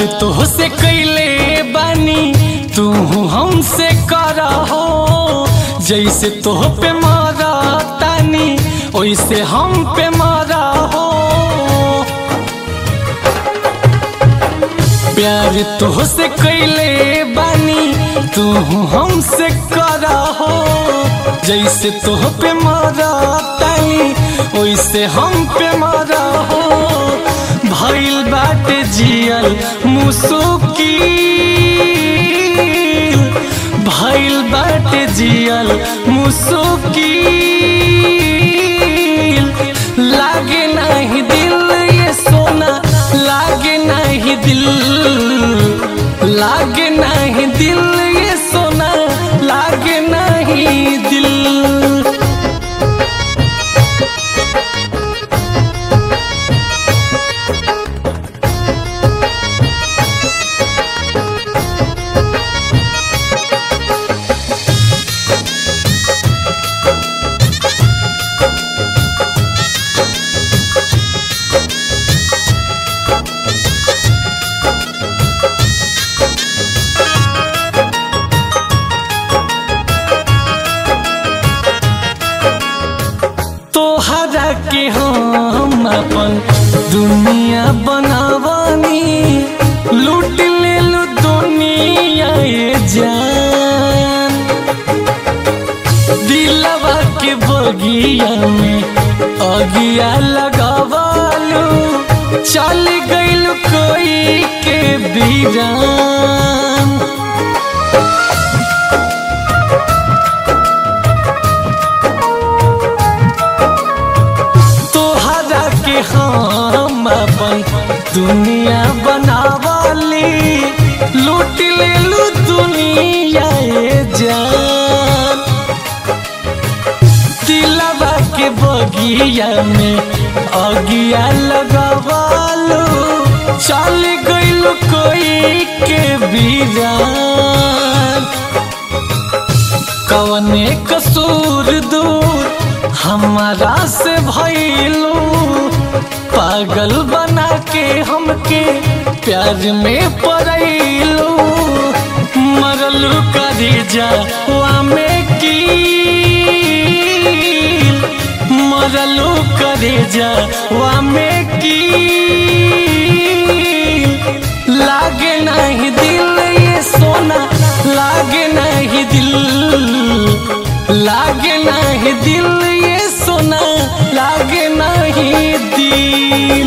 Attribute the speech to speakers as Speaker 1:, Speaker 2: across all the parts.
Speaker 1: तो से कैले बानी तू हमसे करा हो जैसे तो पे मारा तानी वैसे हम पे मारा हो प्यार तो से कैले बानी तू हमसे करा हो जैसे तो पे मारा तानी वैसे हम पे मारा हो भइल बाटे जियल मुसुकी भइल बाटे जियल मुसुकी लागे नहीं दिल ये सोना लागे नहीं दिल लागे नहीं दिल ये सोना लागे नहीं दिल तोहरा के हम अपन दुनिया बनावानी लूट ले लो दुनिया ये जान दिलवा के बगिया में अगिया लगावालू चल गइल कोई के बीरान तोहरा के हम अपन दुनिया बनावाली लूट ले लू दुनिया ये जान दिलवा के बगिया में अगिया लगवालू चल गइल कोई के बीरान कवने कसूर दूर हमारा से भइलू पागल बना के हमके प्यार में पड़ैलू मरलू करी जावा में की मरलू करी जावा में की लागे नहीं दिल ये सोना लागे नहीं दिल लागे नहीं दिल ये सोना लागे नहीं दिल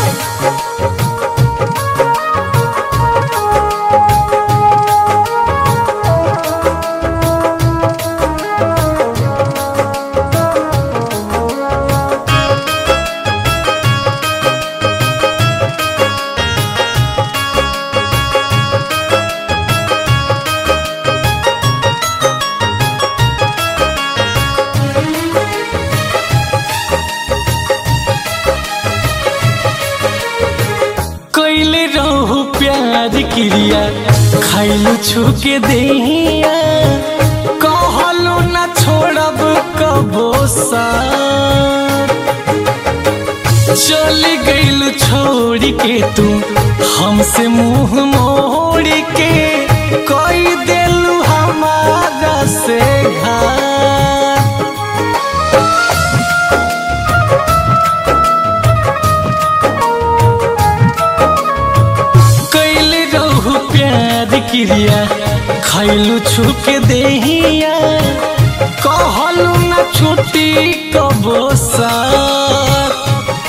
Speaker 1: कैले रहू प्यार क्रिया खैलू छुके देहिया कहलू न छोड़ब कबो साथ चली गइलू छोड़ के तू हमसे मुंह मोड़ के कोई देलू हमारा से घात कैले रहू प्यार क्रिया खैलू छुके देहिया कहलू न छुट्टी कबो साथ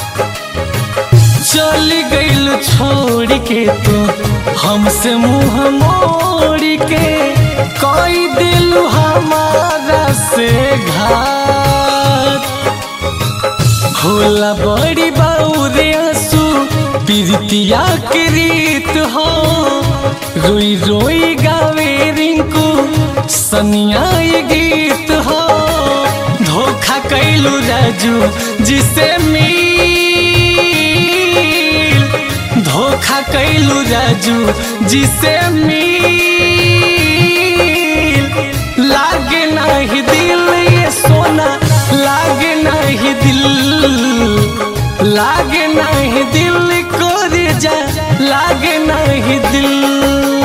Speaker 1: चली गइल छोड़ के तू हमसे मुंह मोड़ के कोई दिल हमारा से घात होला बड़ी बाउरे आंसू पीरितिया के रीत हो रोई रोई गावे रिंकू सनिया ये गीत हो धोखा कैलू राजू जिसे मिल धोखा कैलू राजू जिसे मिल लागे नहीं दिल ये सोना लागे नहीं दिल लागे नहीं दिल को जा लागे नहीं दिल